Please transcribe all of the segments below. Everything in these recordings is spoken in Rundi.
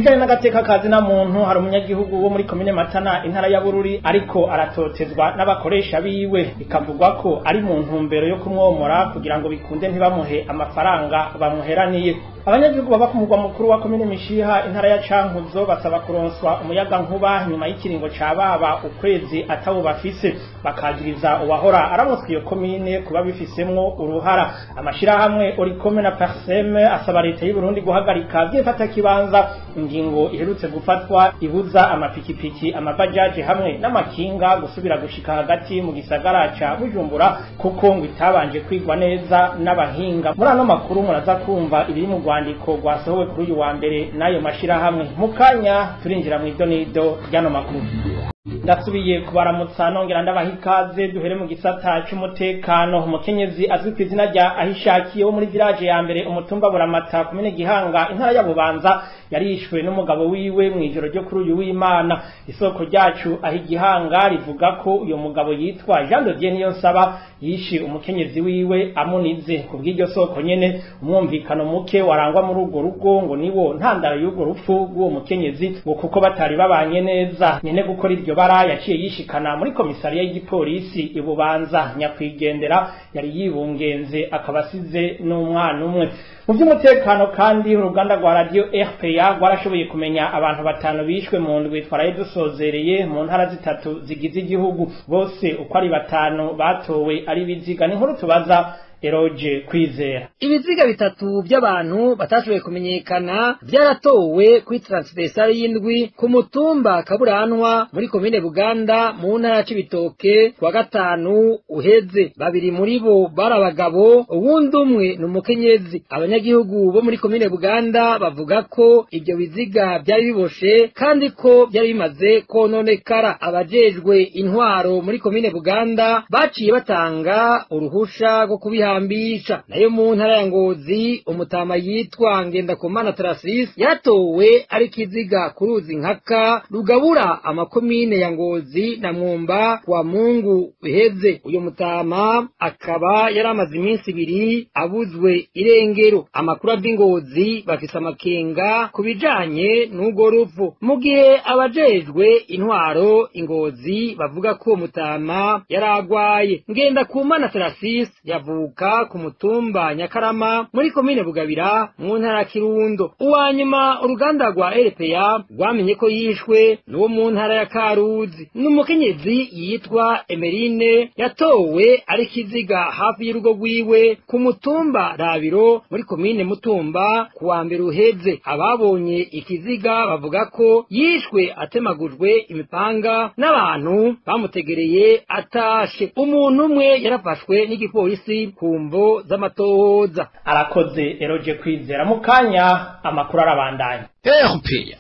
bijanye n'agateka kazi na muntu hari umunyagihugu wo muri komine matana intara ya bururi ariko aratotezwa n'abakoresha biwe bikavugwa ko ari mu ntumbero yo kumwomora kugira ngo bikunde ntibamuhe amafaranga bamuheraniye abanyagihugu baba ku mugwa mukuru wa komine mishiha intara ya cankuzo basaba kuronswa umuyaga nkuba nyuma y'ikiringo ca baba ukwezi atawo bafise bakagiriza uwahora aramutswe iyo komine kuba bifisemwo uruhara amashirahamwe orikome na parseme asaba leta y'u Burundi guhagarika vyifata kibanza ingingo iherutse gufatwa ibuza amapikipiki amabajaje hamwe n'amakinga gusubira gushika hagati mu gisagara ca Bujumbura kuko ngo itabanje kwigwa neza n'abahinga muri ano makuru muraza kumva ibiri mu rwandiko rwasohowe kuri uyu wa mbere n'ayo mashirahamwe mu kanya turinjira mu idonido ry'ano makuru ndasubiye kubaramutsa nongera ndabaha ikaze duhere mu gisata c'umutekano umukenyezi azwi ku izina rya ahishakiye wo muri village ya mbere umutumba buramata kumene gihanga intara ya bubanza yarishwe n'umugabo wiwe mu ijoro ryo kuri uyu w'imana isoko ryacu aho igihanga rivuga ko uyo mugabo yitwa Jean de Dieu Niyonsaba yishe umukenyezi wiwe amunize ku bw'iryo soko nyene umwumvikano muke warangwa muri urwo rugo ngo niwo ntandaro y'urwo rupfu rw'uwo mukenyezi ngo kuko batari babanye neza nyene gukora iryo bara yaciye yishikana muri komisariya y'igipolisi ibubanza nyakwigendera yari yibungenze akaba asize n'umwana umwe mu by'umutekano kandi uruganda rwa radio RPA rwarashoboye kumenya abantu batanu bishwe mu ndwi twaraye dusozereye mu ntara zitatu zigize igihugu bose uko ari batanu batowe ari biziga ni nkuru tubaza eroje kwizera ibiziga bitatu by'abantu batashoboye kumenyekana byaratowe kuri transversale y'indwi ku mutumba kaburanwa muri komine buganda mu ntara ya cibitoke kuwa gatanu uheze babiri muri bo bari abagabo uwundi umwe ni umukenyezi abanyagihugu bo muri komine buganda bavuga ko ibyo biziga byari biboshe kandi ko byari bimaze kononekara abajejwe intwaro muri komine buganda baciye batanga uruhusha rwo kubiha kuhambisha nayo mu ntara ya ngozi umutama yitwa ngendakumana tarasisi yatowe ari kiziga ku ruzi nkaka rugabura amakomine ya ngozi na mwumba wa mungu uheze uyu mutama akaba yari amaze iminsi ibiri abuzwe irengero amakuru ava ingozi bafise amakenga ku bijanye n'urwo rupfu mu gihe abajejwe intwaro ingozi bavuga ko uwo mutama yari agwaye ngendakumana tarasisi yavuka ku mutumba nyakarama muri komine bugabira mu ntara ya kirundo uwa nyuma uruganda rwa rpa rwamenye ko yishwe n'uwo mu ntara ya karuzi n'umukenyezi yitwa emerine yatowe ari kiziga hafi y'urugo rwiwe ku mutumba rabiro muri komine mutumba ku wa mbere uheze ababonye ikiziga bavuga ko yishwe atemagujwe imipanga n'abantu bamutegereye atashe umuntu umwe yarafashwe n'igipolisi ku mvo z'amatohoza arakoze eroje kwizera mu kanya amakuru arabandanya erupeya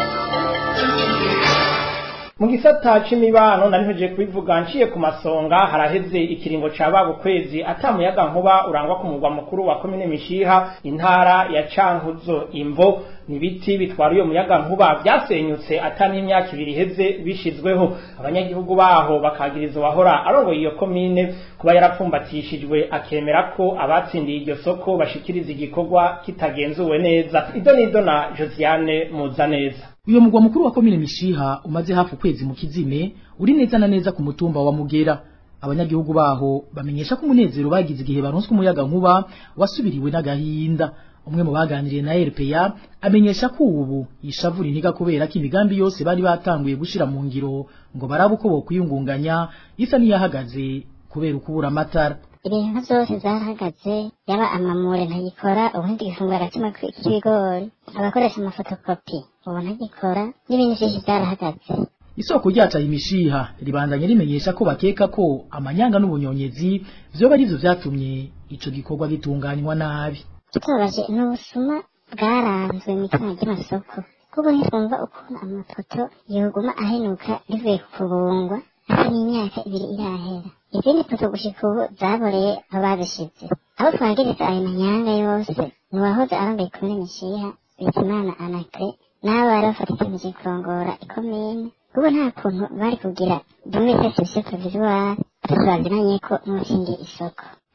mu gisata c'imibano nariheje kubivuga nciye ku masonga haraheze ikiringo ca babo kwezi atamuyaga nkuba urangwa ku mugwa mukuru wa komine mishiha intara ya cankuzo imvo nibiti bitwara uyo muyaga nkuba byasenyutse ata n'imyaka ibiri iheze bishizweho abanyagihugu baho bakagiriza uwahora arongoye iyo komine kuba yarapfumbatishijwe akemera ko abatsindiye iryo soko bashikiriza igikorwa kitagenzuwe neza ido nido na josiane muza neza uyo mugwa mukuru wa komine mishiha umaze hafi ukwezi mu kizime uri neza na neza ku mutumba wa mugera abanyagihugu baho bamenyesha ko umunezero bagize igihe baronswe umuyaga nkuba wasubiriwe n'agahinda umwe mu baganiriye na RPA amenyesha ko ubu yishavura intiga kubera ko imigambi yose bari batanguye gushira mu ngiro ngo barabe uko bokwiyungunganya isa niyahagaze kubera ukubura amatara ibintu byose zarahagaze yaba amamure ntagikora ubundi gifungura agatima k'ibigori abakoresha amafotokopi ubu ntagikora n'ibindi byinshi byarahagaze isoko ryacu imishiha ribandanye rimenyesha ko bakeka ko amanyanga n'ubunyonyezi vyoba arivyo vyatumye ico gikorwa gitunganywa nabi tubabaje n'ubusuma bwaranzwe mu itanga ry'amasoko kuko ntitwumva ukuntu amafoto yoguma ahenuka rivuye ku kubungwa asa n'imyaka ibiri irahera izindi foto gushika ubu zaboreye aho babishize aho twagiriza ayo manyanga yose ni uwahoze arongoye komine mishiha bizimana anakre n'abo bari bafata icyemezo kurongora ikomine kuko nta kuntu bari kugira dumwe sesivisiyo provisoire tuzaziranye ko n'uwatsindiye isoko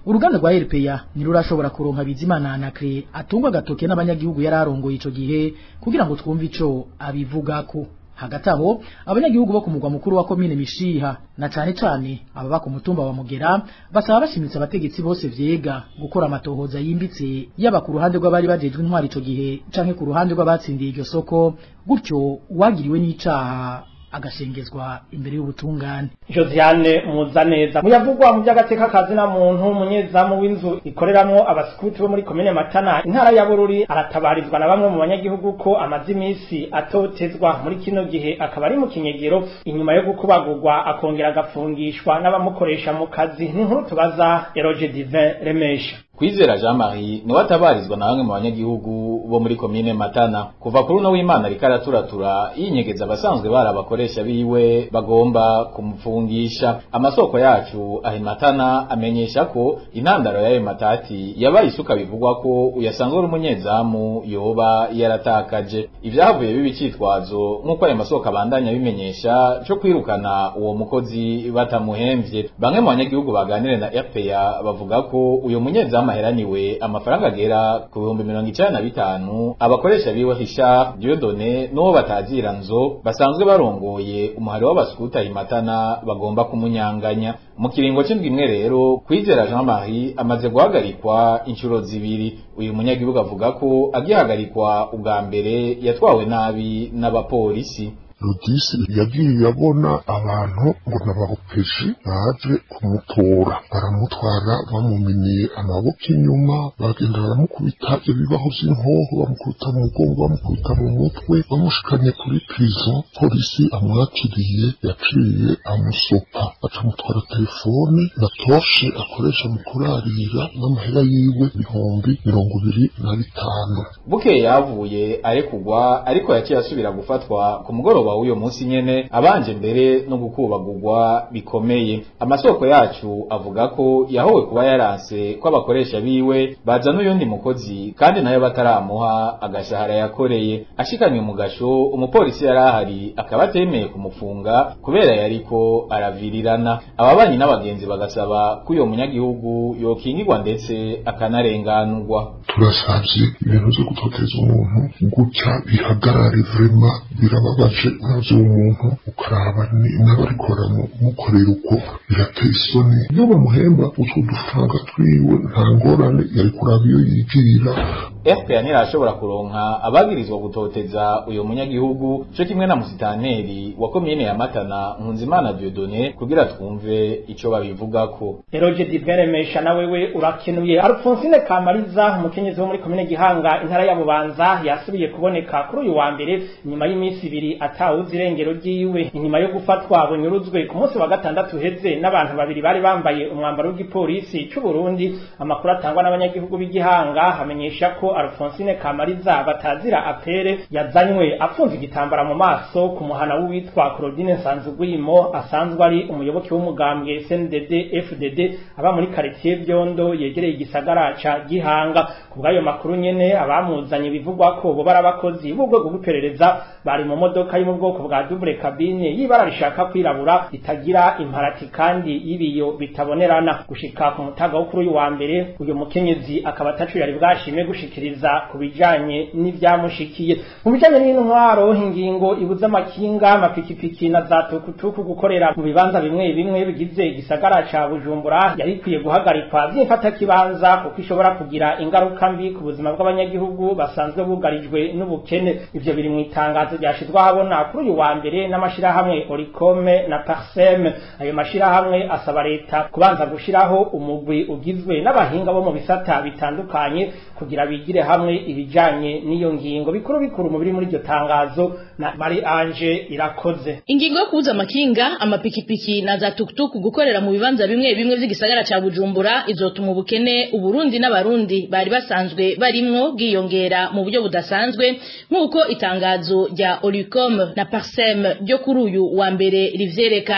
uruganda rwa RPA ntirurashobora kuronka Bizimana Anacre atungwa gatoke n'abanyagihugu yararongoye ico gihe kugira ngo twumve ico abivugako hagati aho abanyagihugu bo ku mugwa mukuru wa komine mishiha na cane cane ababa ku mutumba wa mugera basaba bashimitse abategetsi bose vyega gukora amatohoza yimbitse yaba ku ruhande rw'abari bajejwe intwari ico gihe canke ku ruhande rw'abatsindiye iryo soko gutyo uwagiriwe n'icaha agashengezwa imbere y'ubutungane Josiane Muzaneza muyavugwa mu by'agateka kazi na muntu umunyezamu w'inzu ikoreramwo abasikuti bo muri komine Matana intara ya Bururi aratabarizwa na bamwe mu banyagihugu ko amazi imisi atotezwa muri kino gihe akaba ari mu kinyegero inyuma yo gukubagurwa akongera agafungishwa n'abamukoresha mu kazi ni nkuru tubaza Eroge Divin Remesha Kwizera Jean Marie niwe atabarizwa na bamwe mu banyagihugu bo muri komine Matana kuva kuri uno w'Imana ariko araturatura yinyegeza abasanzwe bari abakoresha biwe bagomba kumfungisha amasoko yacu ahi Matana amenyesha ko intandaro y'ayo matati yabaye isuka bivugwa ko uyasanga uri umunyezamu yoba yaratakaje ivyavuye bibi citwazo nk'uko ayo masoko abandanya bimenyesha cyo kwirukana uwo mukozi batamuhemvye bamwe mu banyagihugu baganire na RPA bavuga ko uyo munyezamu amaheraniwe amafaranga agera ku bihumbi mirongo icenda na bitanu abakoresha biwe Hisha Dieudonné n'uwo batazira nzo basanzwe barongoye umuhari w'abaskuta imatana bagomba kumunyanganya mu kiringo c'indwi imwe rero kwizera Jean Marie amaze guhagarikwa inshuro zibiri uyu munyagihugu avuga ko agihagarikwa ubwa mbere yatwawe nabi n'abapolisi rudisi yagiye abona abantu ngo n'abahopeji baje kumutora baramutwara bamuminiye amaboko inyuma bagenda baramukubita ibibaho vy'inkoho bamukubita mu mugongo bamukubita mu mutwe bamushikanye kuri prison polisi amwakiriye yaciye amusopa acamutwara telefone na toshe akoresha mu kurarira n'amahera yiwe ibihumbi mirongo ibiri na bitanu bukeye yavuye arekugwa ariko yaciye asubira gufatwa ku mugoroba w'uyo munsi nyene abanje mbere no gukubagurwa bikomeye amasoko yacu avuga ko yahowe kuba yaranse ko abakoresha biwe bazana uyundi mukozi kandi nayo bataramuha agashahara yakoreye ashikanywe mu gasho umupolisi yari ahari akaba atemeye kumufunga kubera yariko aravirirana ababanyi n'abagenzi bagasaba ko uyo munyagihugu yokingirwa ndetse akanarenganurwa turasavye ibintu vyo gutoteza umuntu gutya bihagarare vrema birababaje navyo umuntu ukaraba n'abarikora mukorera uko birateye isoni iyo bamuhemba utwo dufaranga twiwe nta ngorane yari kuraba iyo yigirira FPA ntirashobora kuronka abagirizwa gutoteza uyo munyagihugu co kimwe na musitanteri wa komine ya Matana Nkunzimana Dieudonné kugira twumve ico babivugako Eroge Diveremesha na wewe urakenuye Alphonsine Kamariza umukenyezi wo muri komine Gihanga intara ya Bubanza yasubiye kuboneka kuri uyu wa mbere nyuma y'iminsi ibiri atawuzi irengero ryiwe inyuma yo gufatwa bunyuruzwe ku munsi wa gatandatu heze n'abantu babiri bari bambaye umwambaro w'igipolisi c'u Burundi amakuru atangwa n'abanyagihugu b'Igihanga hamenyesha ko Alphonsine Kamariza batazira apere yazanywe apfunze igitambara mu maso ku muhana w'uwitwa Claudine Nsanzugwimo asanzwe ari umuyoboke w'umugambwe SNDD FDD aba muri quartier Byondo yegereye igisagara ca Gihanga kubw'ayo makuru nyene abamuzanye bivugwa ko bo barabakozi b'ubwoko bw'iperereza bari mu modoka yo mu bwoko bwa double cabine y'ibara rishaka kwirabura itagira imparati kandi y'ibiyo bitabonerana gushika ku mutaga wo kuri uyu wa mbere uyu mukenyezi akaba atacu yari bwashime gushikiriza ku bijanye n'ivyamushikiye mu bijanye n'intwaro ingingo ibuza amakinga amapikipiki na za tukutuku gukorera mu bibanza bimwe bimwe bigize igisagara ca Bujumbura yari ikwiye guhagarikwa vyifata kibanza kuko ishobora kugira ingaruka mbi ku buzima bw'abanyagihugu basanzwe bugarijwe n'ubukene ivyo biri mu itangazo ryashizwe ahabona kuri uyu wa mbere n'amashirahamwe Oricome na Parsem ayo mashirahamwe asaba leta kubanza gushiraho umugwi ugizwe n'abahinga bo mu bisata bitandukanye kugira bigire hamwe ibijanye n'iyo ngingo bikuru bikuru mu biri muri iryo tangazo na Marie Ange irakoze ingingo yo kubuza amakinga amapikipiki na za tukutuku gukorera mu bibanza bimwe bimwe vy'igisagara ca Bujumbura izotuma ubukene uburundi n'abarundi bari basanzwe barimwo bwiyongera mu buryo budasanzwe nk'uko itangazo rya Oricom na Parsem ryo kuri uyu wa mbere rivyerekana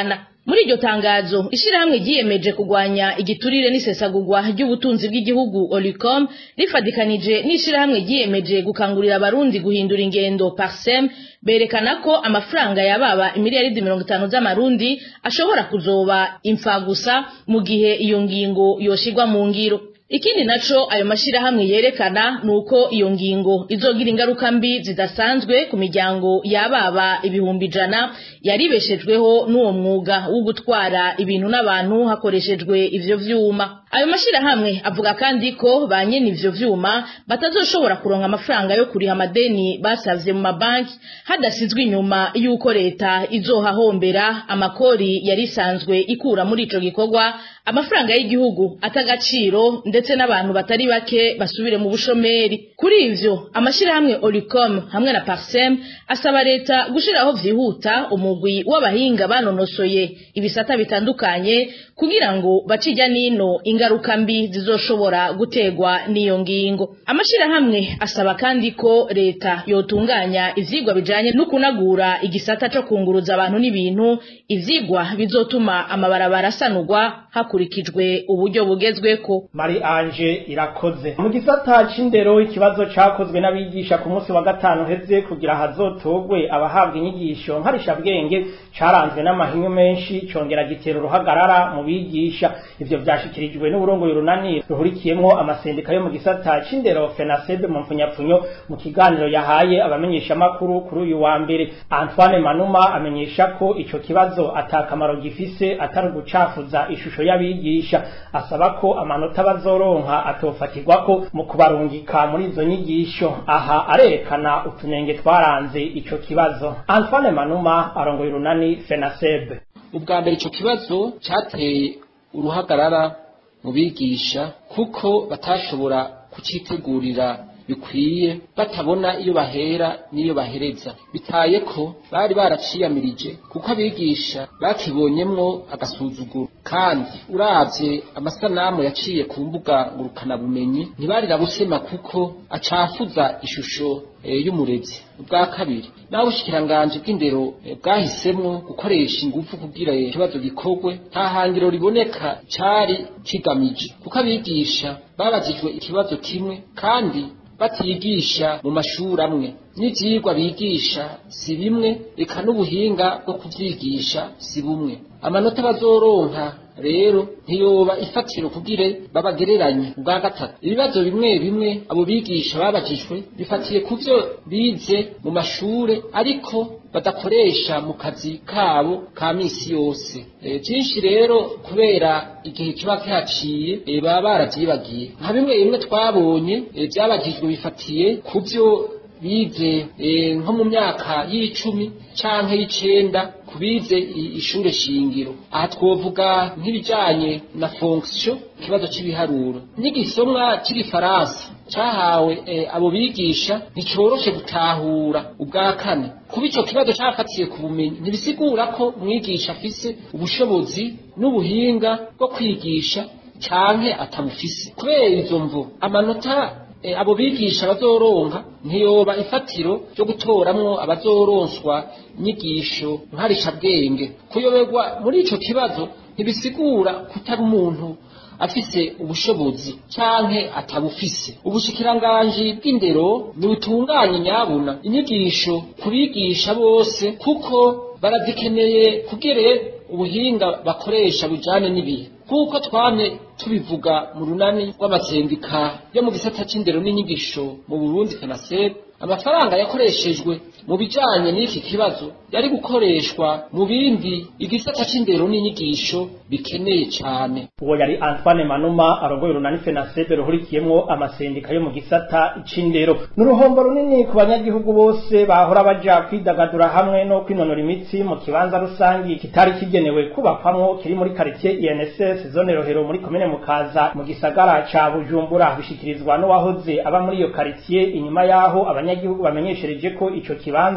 muri iryo tangazo ishirahamwe ryiyemeje kugwanya igiturire n'isesagurwa ry'ubutunzi bw'igihugu Olicom rifadikanije n'ishirahamwe ryiyemeje gukangurira abarundi guhindura ingendo Parsem berekana ko amafaranga yababa imiliyaridi mirongo itanu z'amarundi ashobora kuzoba imfagusa mu gihe iyo ngingo yoshirwa mu ngiro ikindi naco ayo mashirahamwe yerekana nuko iyo ngingo izogira ingaruka mbi zidasanzwe ku miryango yababa ibihumbi ijana yaribeshejweho n'uwo mwuga wo gutwara ibintu n'abantu hakoreshejwe ivyo vyuma ayo mashirahamwe avuga kandi ko ba nyene ivyo vyuma batazoshobora kuronka amafaranga yo kuriha amadeni basavye mu mabanki hadasizwe inyuma y'uko leta izohahombera amakori yari isanzwe ikura muri ico gikorwa amafaranga y'igihugu atagaciro ndetse n'abantu batari bake basubire mu bushomeri kuri ivyo amashirahamwe Olicom hamwe na Parsem asaba leta gushiraho vyihuta umugwi w'abahinga banonosoye ibisata bitandukanye kugira ngo bacijya nino ingaruka mbi zizoshobora gutegwa n'iyo ngingo amashirahamwe asaba kandi ko leta yotunganya ivyigwa bijanye no kunagura igisata co kunguruza abantu n'ibintu ivyigwa bizotuma amabarabara asanurwa hakurikijwe uburyo bugezweko Mari Ange irakoze mu gisata c'indero ikibazo cakozwe n'abigisha ku munsi wa gatanu heze kugira hazotogwe abahabwa inyigisho nkarishabwenge caranzwe n'amahinyu menshi congera gitera uruhagarara mu bigisha ivyo vyashikirijwe n'uburongoye runani ruhurikiyemwo amasendika yo mu gisata c'indero FENASEB mu mfunyapfunyo mu kiganiro yahaye abamenyesha makuru kuri uyu wa mbere Antoine Manuma amenyesha ko ico kibazo atakamaro gifise atari gucafuza ishusho y'abigisha asaba ko amanota bazoronka atofatirwako mu kubarungika muri izo nyigisho aha arerekana utunenge twaranze ico kibazo Antoine Manuma arongoye runani FENASEB ubwa mbere ico kibazo cateye uruhagarara mu bigisha kuko batashobora kucitegurira bikwiye batabona iyo bahera n'iyo bahereza bitaye ko bari baraciyamirije kuko abigisha bakibonyemwo agasuzuguro kandi uravye amasanamu yaciye ku mbuga ngurukanabumenyi ntibarira busema kuko acafuza ishusho e, y'umurezi ubwa kabiri naho ubushikiranganje bw'indero e, bwahisemwo gukoresha ingufu kugira ikibazo gikorwe nta hangiro riboneka cari kigamije kuko abigisha babajijwe ikibazo kimwe kandi batigisha mu mashuri amwe n'ivyigwa bigisha si bimwe eka n'ubuhinga bwo kuvyigisha si bumwe amanota bazoronka rero ntiyoba ifatiro kugire babagereranye ubwa gatatu ibibazo bimwe bimwe abo bigisha babajijwe bifatiye ku vyo bize mu mashure ariko badakoresha mu kazi kabo ka misi yose byinshi rero kubera igihe kiba kihaciye e, baba baravyibagiye nka bimwe bimwe twabonye e, vyabagijwe bifatiye ku vyo bize e, nko mu myaka y'icumi canke y'icenda kubize ishure shingiro aha twovuga nk'ibijanye na fonction ikibazo c'ibiharuro n'igisomwa c'igifaransa cahawe e, abo bigisha nticoroshe gutahura ubwa kane kuba ico kibazo cafatiye ku bumenyi ntibisigura ko umwigisha afise ubushobozi n'ubuhinga bwo kwigisha canke atabufise kubera izo mvo amanota e, abo bigisha bazoronka ntiyoba ifatiro ryo gutoramwo abazoronswa inyigisho nkarishabwenge kuyoberwa muri ico kibazo ntibisigura kutari umuntu afise ubushobozi canke atabufise ubushikiranganji bw'indero nibutunganye nyabuna inyigisho kubigisha bose kuko barazikeneye kugere ubuhinga bakoresha bujane n'ibihe kuko twamye tubivuga mu runani rw'amasendika yo mu gisata c'indero n'inyigisho mu Burundi FENASEB amafaranga yakoreshejwe mu bijanye n'iki kibazo yari gukoreshwa mu bindi igisata c'indero n'inyigisho bikeneye cane uwo yari Antoine Manuma arongoye urunani FENASEB ruhurikiyemwo amasendika yo mu gisata c'indero n'uruhombo runini ku banyagihugu bose bahora baja kwidagadura hamwe no kwinonora imitsi mu kibanza rusangi kitari kigenewe kubakwamwo kiri muri quartier INSS zone rohero muri komine mukaza mu gisagara ca Bujumbura bishikirizwa n'uwahoze aba muri iyo quartier inyuma yaho abanyagihugu bamenyeshereje ko ico kibanza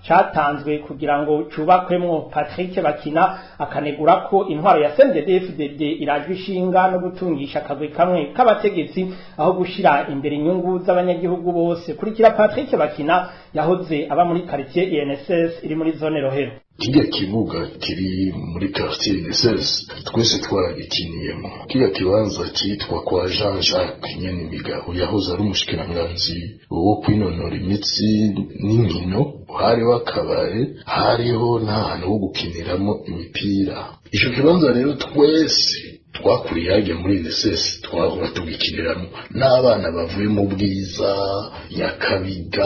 catanzwe kugira ngo cubakwemwo Patrick Bakina akanegura ko intwaro ya CNDD-FDD irajwe ishinga no gutungisha akagwi kamwe k'abategetsi aho gushira imbere inyungu z'abanyagihugu bose kurikira Patrick Bakina yahoze aba muri quartier INSS iri muri zone Rohero kirya kibuga kiri muri quartier INSS twese twaragikiniyemo kirya kibanza cyitwa kwa Jean Jacques Nyenimigabo yahoze ari umushikiranganzi wo kwinonora imitsi n'inkino hariho akabare hariho n'ahantu ho gukiniramo imipira icyo kibanza rero twese twakuriye hajya muri NSS twahora tugikiniramo n'abana bavuye mu bwiza nyakabiga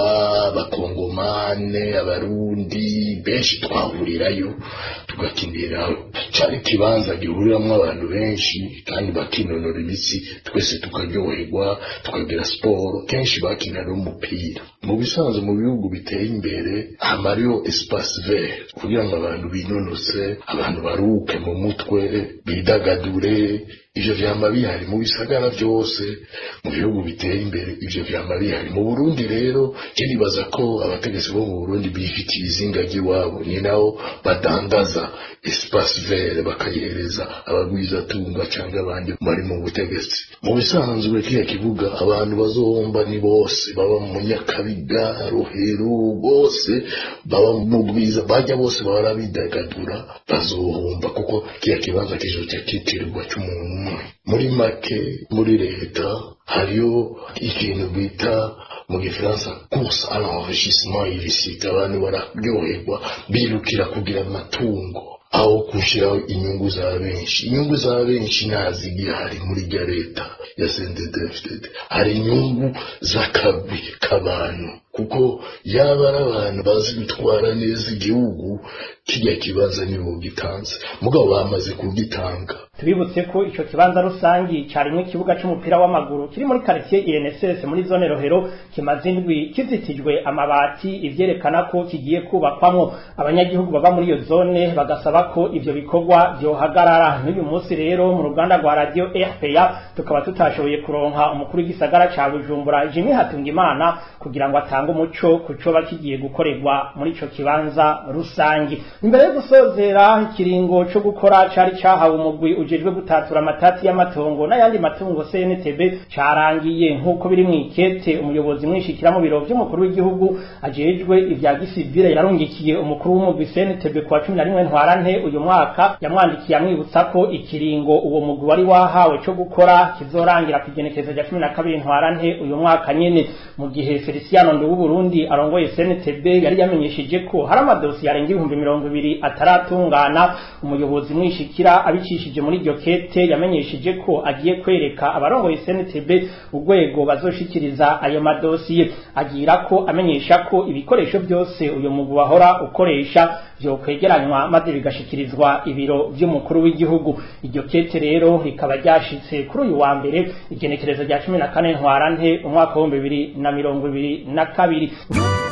abakongomane abarundi benshi twahurirayo tugakinira cyari ikibanza gihuriramo abantu benshi kandi bakinonora imitsi twese tukaryoherwa tukagira siporo kenshi bakinira umupira mu bisanzwe mu bihugu biteye imbere hamariyo espace vert kugira ngo abantu binonose abantu baruke mu mutwe bidagadure ivyo vyama bihari mu bisagara vyose mu bihugu biteye imbere ivyo vyama bihari mu Burundi rero kinibaza ko abategetsi bo mu Burundi bifitiye izinga ry'iwabo ni naho badandaza espace vert bakayihereza abagwiza tunga cyangwa abandi bari mu butegetsi mu bisanzwe kiya kibuga abantu bazohomba ni bose baba mu nyakabiga rohero bose baba mu bwiza bajya bose bahora bidagadura bazohomba kuko kiya kibanza kizoca kitirirwa cy'umuntu muri make muri leta hariyo ikintu bita mu gifaransa course à l'enrichissement illicite abantu bararyoherwa birukira kugira amatungo aho gushyiraho inyungu za benshi inyungu za benshi ntazigihari muri rya leta ya CNDD-FDD hari inyungu z'akagwi k'abantu kuko yaba ari abantu bazi gutwara neza igihugu kijya kibanza nibo gitanze mugabo bamaze kugitanga tubibutse ko ico kibanza rusangi carimwe ikibuga c'umupira w'amaguru kiri muri quartier INSS muri zone Rohero kimaze indwi kizitijwe amabati ivyerekana ko kigiye kubakwamwo abanyagihugu baba muri iyo zone bagasaba ko ivyo bikorwa vyohagarara n'uyu munsi rero mu ruganda rwa radio RPA tukaba tutashoboye kuronka umukuru w'igisagara ca Bujumbura Jimmy Hatungimana kugira ngo atange umuco kucoba kigiye gukorerwa muri ico kibanza rusangi imbere yo gusozera ikiringo co gukora cari cahawe umugwi ujejwe gutatura amatati y'amatongo n'ayandi matungo CNTB carangiye nk'uko biri mw'ikete umuyobozi mwishikira mu biro vy'umukuru w'igihugu ajejwe ivya gisivile yarungikiye umukuru w'umugwi CNTB kwa 11 ntwarante uyu mwaka yamwandikiye amwibutsa ko ikiringo uwo mugwi wari wahawe co gukora kizorangira ku igenekerezo rya 12 ntwarante uyu mwaka nyene mu gihe Feliciano Ndu Burundi arongoye CNTB yari yamenyesheje ko hari amadosi yarenga ibihumbi mirongo ibiri ataratungana umuyobozi mwishikira abicishije muri iryo kete yamenyesheje ko agiye kwereka abarongoye CNTB urwego bazoshikiriza ayo madosiye agira ko amenyesha ko ibikoresho byose uyu mugwi wahora ukoresha vyokwegeranywa maze bigashikirizwa ibiro vy'umukuru w'igihugu iryo kete rero rikaba ryashitse kuri uyu wa mbere igenekerezo rya cumi na kane ntwarante umwaka w'ibihumbi bibiri na mirongo ibiri na kabiri